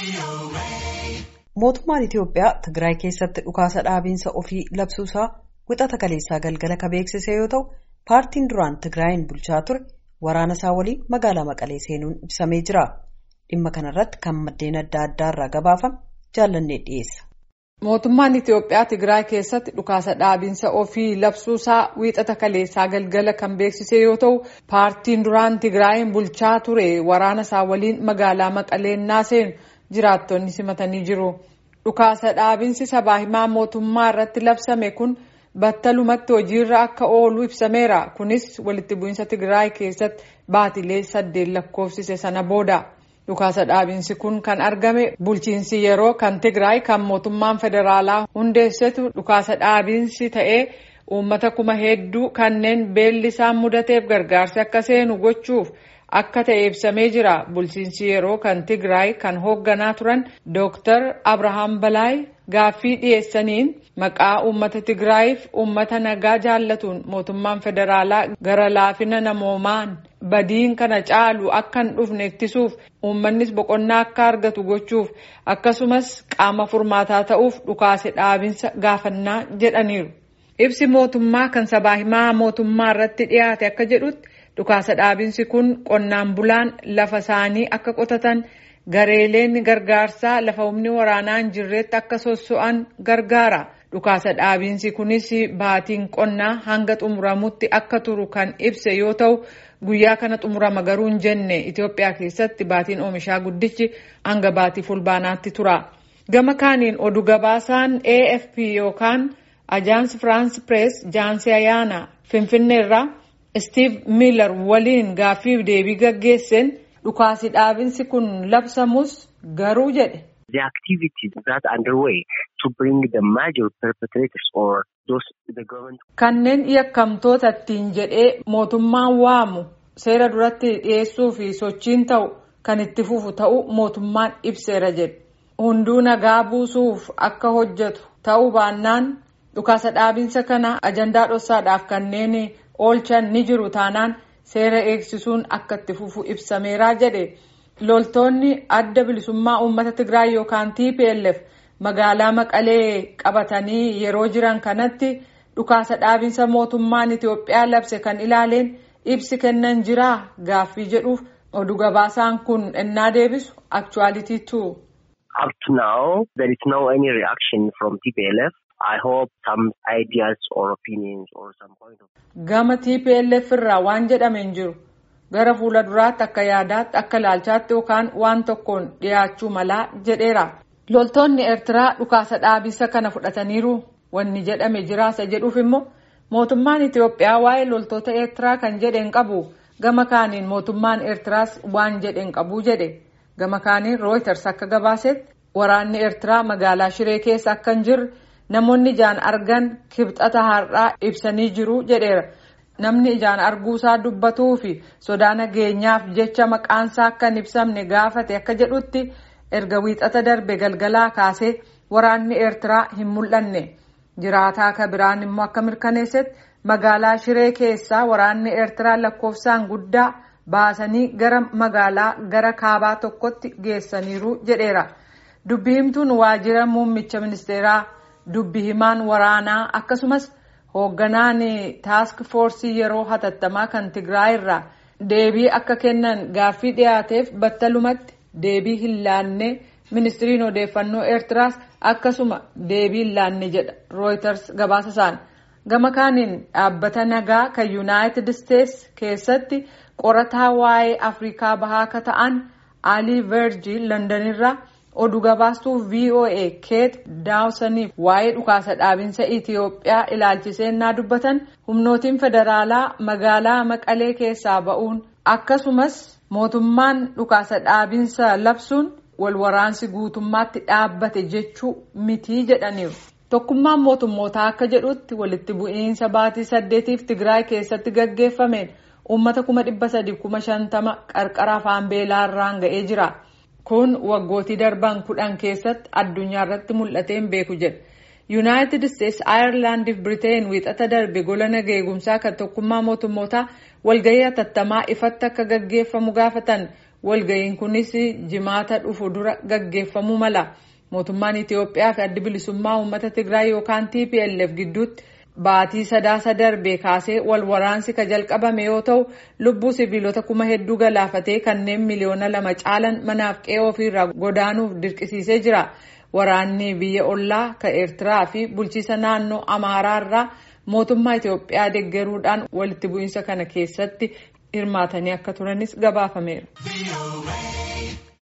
Mootummaan Itiyoophiyaa Tigraay keessatti dhukaasa dhaabiinsa ofii labsuusaa wixata kaleessaa galgala ka beeksise yoo ta'u, paartiin duraan Tigraayin bulchaa ture waraana isaa waliin magaalaa Maqalee seenuun ibsamee jira. Dhimma kanarratti kan maddeen adda addaarraa gabaafame jaallannee dhiyeessa. Mootummaan Itiyoophiyaa Tigraay keessatti dhukaasa dhaabiinsa ofii labsuusaa wiixata kaleessaa galgala kan beeksise yoo ta'u, paartiin duraan Tigraayin bulchaa ture waraana isaa waliin magaalaa Maqalee naa seenu jiraattonni simatanii jiru. Dhukaasa dhaabiinsi sabaa himaa mootummaa irratti labsame kun battalumatti hojiirra akka oolu ibsameera. Kunis walitti bu'iinsa Tigraay keessatti baatilee saddeet lakkoofsise sana booda. Dhukaasa dhaabiinsi kun kan argame bulchiinsi yeroo kan Tigraay kan mootummaan federaalaa hundeessetu dhukaasa dhaabiinsi ta'ee uummata kuma hedduu kanneen beelli isaan mudateef gargaarsi akka seenu gochuuf akka ta'e ibsamee jira. Bulchiinsi yeroo kan Tigraay kan hoogganaa turan Dooktar Abrahaam Balaay gaaffii dhiyeessaniin maqaa uummata Tigraayiif uummata nagaa jaallatuun mootummaan federaalaa gara laafina namoomaan badiin kana caalu akka hin dhufne ittisuuf uummannis boqonnaa akka argatu gochuuf akkasumas qaama furmaataa ta'uuf dhukaasa dhaabinsa gaafannaa jedhaniiru. Ibsi mootummaa kan sabaa himaa mootummaa irratti dhiyaate akka jedhutti dhukaasa dhaabinsi kun qonnaan bulaan lafa isaanii akka qotatan gareeleen gargaarsaa lafa humni waraanaa hin jirretti akka sosso'an gargaara. Dhukaasa dhaabiinsi kunis baatiin qonnaa hanga xumuramutti akka turu kan ibse yoo ta'u guyyaa kana xumurama garuu hin jenne Itoophiyaa keessatti baatiin oomishaa guddichi hanga baatii fulbaanaatti tura. Gama kaaniin oduu gabaasaan AFP yookaan Ajaans Firaans Pirees Jaansii Ayaana Finfinneerraa Steve Miller waliin gaaffiif deebii gaggeesseen dhukaasi dhaabinsi kun labsamus garuu jedhe. The activities that underway to bring the major perpetrators or those the government. Kanneen yakkamtoota ittiin jedhee mootummaan waamu seera duratti dhiyeessuu fi sochiin ta'u kan itti fufu ta'uu mootummaan ibseera jedhe. Hunduu nagaa buusuuf akka hojjetu ta'uu baannaan dhukaasa dhaabinsa kana ajandaa dhoksaadhaaf kanneen oolchan ni jiru taanaan seera eegsisuun akka itti fufu ibsameera jedhe. Loltoonni adda bilisummaa uummata Tigraay yookaan TPLF magaalaa Maqalee qabatanii yeroo jiran kanatti dhukaasa dhaabinsa mootummaan Itiyoophiyaa labse kan ilaaleen ibsi kennan jiraa gaaffii jedhuuf oduu gabaasaan kun ennaa deebisu actuality too. Up to now there is no any reaction from TPLF. I hope some ideas or opinions or some point of. Gama TPLF irraa waan jedhame hin jiru. gara fuula duraatti akka yaadaatti akka ilaalchaatti yookaan waan tokkoon dhiyaachuu malaa jedheera. Loltoonni Eertiraa dhukaasa dhaabinsa kana fudhataniiru wanni jedhame jiraasa jedhuuf immoo mootummaan Itiyoophiyaa waa'ee loltoota Eertiraa kan jedhe hin qabu gama kaaniin mootummaan Eertiraas waan jedhe hin qabu jedhe gama kaaniin Reuters akka gabaasetti waraanni Eertiraa magaalaa Shiree keessa akka hin jirre namoonni ijaan argan kibxata har'aa ibsanii jiru jedheera. Namni ijaan arguusaa dubbatuu fi sodaa nageenyaaf jecha maqaansaa akka hin ibsamne gaafate akka jedhutti erga wiixata darbe galgalaa kaasee waraanni Eertiraa hin mul'anne. Jiraataa akka biraan immoo akka mirkaneessetti magaalaa Shiree keessaa waraanni Eertiraa lakkoofsaan guddaa baasanii gara magaalaa gara kaabaa tokkotti geessaniiru jedheera. Dubbi himtuun waajjira muummicha ministeeraa dubbi himaan waraanaa akkasumas. hoogganaan taask foorsii yeroo hatattamaa kan Tigraay irraa deebii akka kennan gaaffii dhiyaateef battalumatti deebii hin laanne ministiriin odeeffannoo eertiraas akkasuma deebii hin laanne jedha rooyiters gabaasa isaan gama kaaniin dhaabbata nagaa kan yuunaayitid isteets keessatti qorataa waa'ee afrikaa bahaa akka ta'an alii verjii londonirraa oduu gabaastuu VOA keet daawsaniif waa'ee dhukaasa dhaabinsa Itiyoophiyaa ilaalchisee naa dubbatan humnootiin federaalaa magaalaa Maqalee keessaa ba'uun akkasumas mootummaan dhukaasa dhaabinsa labsuun wal waraansi guutummaatti dhaabbate jechuu mitii jedhaniiru. Tokkummaan mootummootaa akka jedhutti walitti bu'iinsa baatii saddeetiif Tigraay keessatti gaggeeffameen uummata kuma dhibba sadiif kuma shantama qarqara afaan beelaarraan ga'ee jira. Kun waggootii darban kudhan keessatti addunyaa irratti mul'atee hin beeku jedha. Yuunaayitid Isteetsi Aayerlaandii fi Biriteen wiixata darbe gola nagaa eegumsaa kan tokkummaa mootummootaa walgahii hatattamaa ifatti akka gaggeeffamu gaafatan walga'iin kunis jimaata dhufu dura gaggeeffamuu mala mootummaan itiyoophiyaa fi addi bilisummaa uummata tigraay yookaan tplf gidduutti baatii sadaasa darbee kaasee wal waraansi ka jalqabame yoo ta'u lubbuu siviilota kuma hedduu galaafatee kanneen miliyoona lama caalan manaaf qe'ee ofiirraa godaanuuf dirqisiisee jira. waraanni biyya ollaa ka eertiraa fi bulchiisa naannoo amaaraarraa mootummaa itiyoophiyaa deeggaruudhaan walitti bu'iinsa kana keessatti hirmaatanii akka turanis gabaafameera.